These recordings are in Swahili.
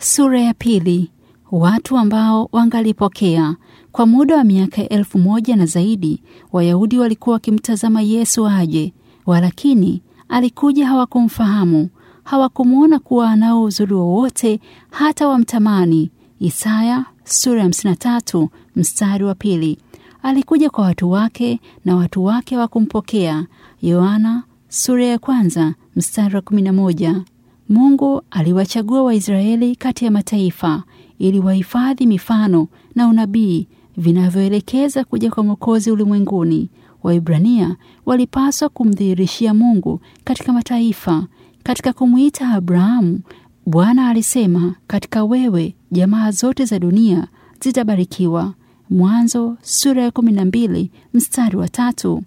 Sura ya pili. Watu ambao wangalipokea. Kwa muda wa miaka elfu moja na zaidi, Wayahudi walikuwa wakimtazama Yesu aje, walakini alikuja, hawakumfahamu, hawakumwona kuwa anao uzuri wowote hata wamtamani. Isaya sura ya 53 mstari wa pili. Alikuja kwa watu wake na watu wake hawakumpokea. Yohana sura ya kwanza mstari wa 11. Mungu aliwachagua Waisraeli kati ya mataifa ili wahifadhi mifano na unabii vinavyoelekeza kuja kwa Mwokozi ulimwenguni. Waibrania walipaswa kumdhihirishia Mungu katika mataifa. Katika kumwita Abrahamu, Bwana alisema, katika wewe jamaa zote za dunia zitabarikiwa. Mwanzo sura ya kumi na mbili mstari wa tatu.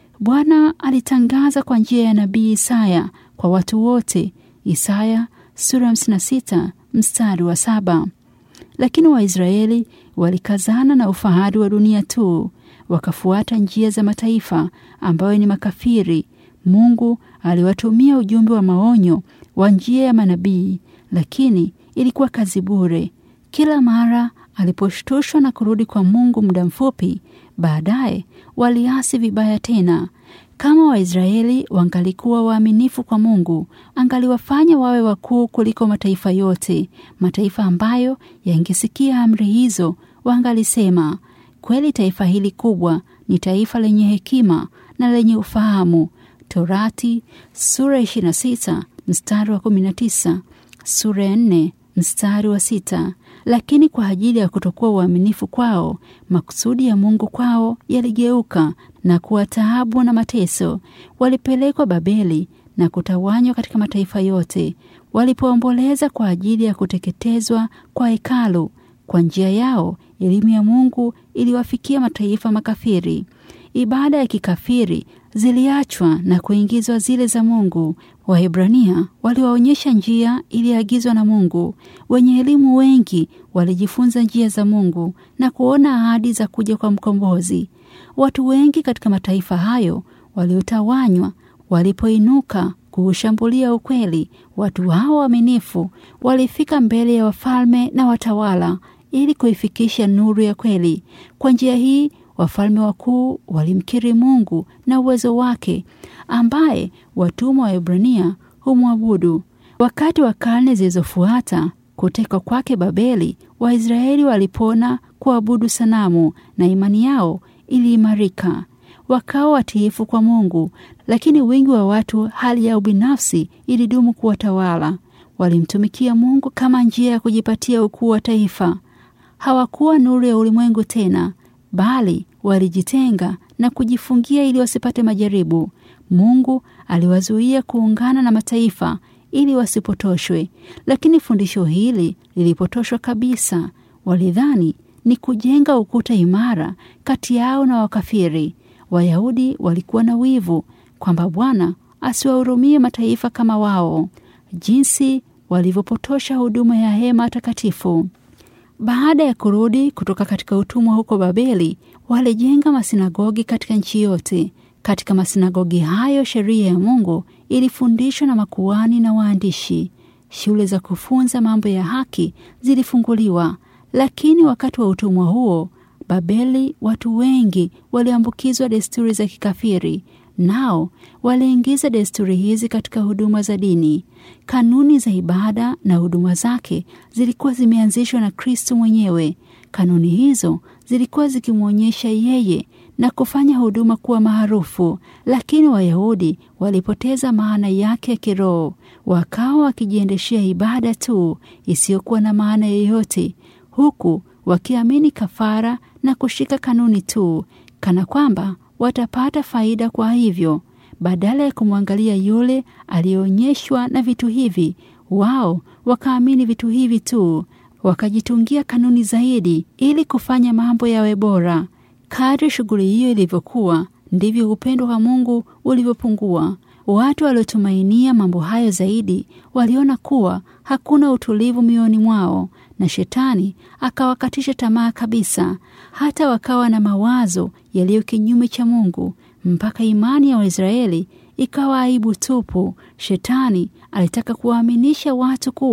Bwana alitangaza kwa njia ya nabii Isaya kwa watu wote. Isaya sura ya 56 mstari wa saba. Lakini Waisraeli walikazana na ufahari wa dunia tu, wakafuata njia za mataifa ambayo ni makafiri. Mungu aliwatumia ujumbe wa maonyo wa njia ya manabii, lakini ilikuwa kazi bure. Kila mara aliposhtushwa na kurudi kwa Mungu muda mfupi baadaye, waliasi vibaya tena. Kama Waisraeli wangalikuwa waaminifu kwa Mungu, angaliwafanya wawe wakuu kuliko mataifa yote. Mataifa ambayo yangesikia amri hizo wangalisema, kweli taifa hili kubwa ni taifa lenye hekima na lenye ufahamu. Torati sura 26 mstari wa 19, sura ya 4 mstari wa sita. Lakini kwa ajili ya kutokuwa uaminifu kwao, makusudi ya Mungu kwao yaligeuka na kuwa taabu na mateso. Walipelekwa Babeli na kutawanywa katika mataifa yote. Walipoomboleza kwa ajili ya kuteketezwa kwa hekalu, kwa njia yao elimu ya Mungu iliwafikia mataifa makafiri. Ibada ya kikafiri ziliachwa na kuingizwa zile za Mungu. Waebrania waliwaonyesha njia iliyoagizwa na Mungu. Wenye elimu wengi walijifunza njia za Mungu na kuona ahadi za kuja kwa mkombozi. Watu wengi katika mataifa hayo waliotawanywa walipoinuka kuushambulia ukweli, watu hao waaminifu walifika mbele ya wafalme na watawala ili kuifikisha nuru ya kweli. Kwa njia hii wafalme wakuu walimkiri Mungu na uwezo wake, ambaye watumwa wa Ibrania humwabudu. Wakati wa karne zilizofuata kutekwa kwake Babeli, Waisraeli walipona kuabudu sanamu na imani yao iliimarika, wakawa watiifu kwa Mungu. Lakini wingi wa watu, hali ya ubinafsi ilidumu kuwatawala. Walimtumikia Mungu kama njia ya kujipatia ukuu wa taifa. Hawakuwa nuru ya ulimwengu tena, bali walijitenga na kujifungia ili wasipate majaribu. Mungu aliwazuia kuungana na mataifa ili wasipotoshwe, lakini fundisho hili lilipotoshwa kabisa. Walidhani ni kujenga ukuta imara kati yao na wakafiri. Wayahudi walikuwa na wivu kwamba Bwana asiwahurumie mataifa kama wao, jinsi walivyopotosha huduma ya hema takatifu. Baada ya kurudi kutoka katika utumwa huko Babeli, walijenga masinagogi katika nchi yote. Katika masinagogi hayo sheria ya Mungu ilifundishwa na makuhani na waandishi. Shule za kufunza mambo ya haki zilifunguliwa. Lakini wakati wa utumwa huo Babeli, watu wengi waliambukizwa desturi za kikafiri, nao waliingiza desturi hizi katika huduma za dini. Kanuni za ibada na huduma zake zilikuwa zimeanzishwa na Kristo mwenyewe. Kanuni hizo zilikuwa zikimwonyesha yeye na kufanya huduma kuwa maarufu, lakini Wayahudi walipoteza maana yake ya kiroho, wakawa wakijiendeshea ibada tu isiyokuwa na maana yoyote, huku wakiamini kafara na kushika kanuni tu, kana kwamba watapata faida. Kwa hivyo, badala ya kumwangalia yule aliyeonyeshwa na vitu hivi, wao wakaamini vitu hivi tu, wakajitungia kanuni zaidi ili kufanya mambo yawe bora. Kadri shughuli hiyo ilivyokuwa, ndivyo upendo wa Mungu ulivyopungua. Watu waliotumainia mambo hayo zaidi waliona kuwa hakuna utulivu mioyoni mwao, na Shetani akawakatisha tamaa kabisa, hata wakawa na mawazo yaliyo kinyume cha Mungu, mpaka imani ya Waisraeli ikawa aibu tupu. Shetani alitaka kuwaaminisha watu kuwa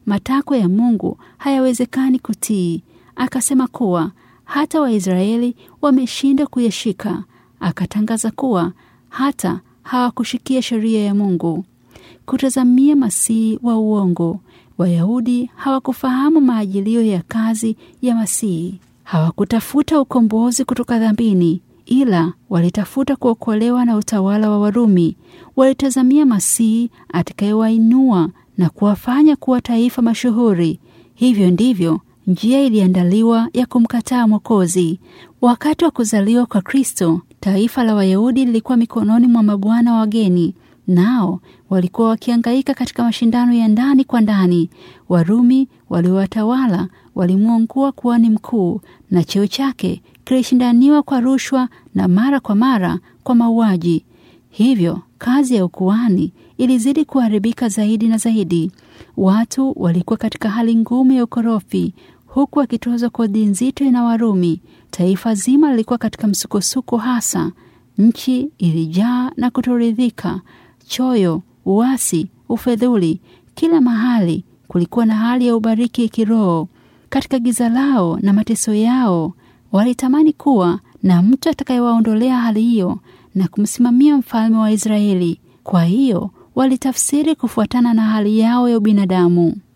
matakwa ya Mungu hayawezekani kutii. Akasema kuwa hata Waisraeli wameshindwa kuyashika. Akatangaza kuwa hata hawakushikia sheria ya Mungu. Kutazamia masihi wa uongo. Wayahudi hawakufahamu maajilio ya kazi ya masihi. Hawakutafuta ukombozi kutoka dhambini, ila walitafuta kuokolewa na utawala wa Warumi. Walitazamia masihi atakayewainua na kuwafanya kuwa taifa mashuhuri. Hivyo ndivyo njia iliandaliwa ya kumkataa Mwokozi. Wakati wa kuzaliwa kwa Kristo, taifa la Wayahudi lilikuwa mikononi mwa mabwana wageni, nao walikuwa wakiangaika katika mashindano ya ndani kwa ndani. Warumi waliowatawala walimwongua kuhani mkuu, na cheo chake kilishindaniwa kwa rushwa na mara kwa mara kwa mauaji. Hivyo kazi ya ukuhani ilizidi kuharibika zaidi na zaidi. Watu walikuwa katika hali ngumu ya ukorofi, huku wakitozwa kodi nzito na Warumi. Taifa zima lilikuwa katika msukosuko hasa. Nchi ilijaa na kutoridhika, choyo, uasi, ufedhuli. Kila mahali kulikuwa na hali ya ubariki kiroho. Katika giza lao na mateso yao, walitamani kuwa na mtu atakayewaondolea hali hiyo na kumsimamia mfalme wa Israeli. Kwa hiyo walitafsiri kufuatana na hali yao ya ubinadamu.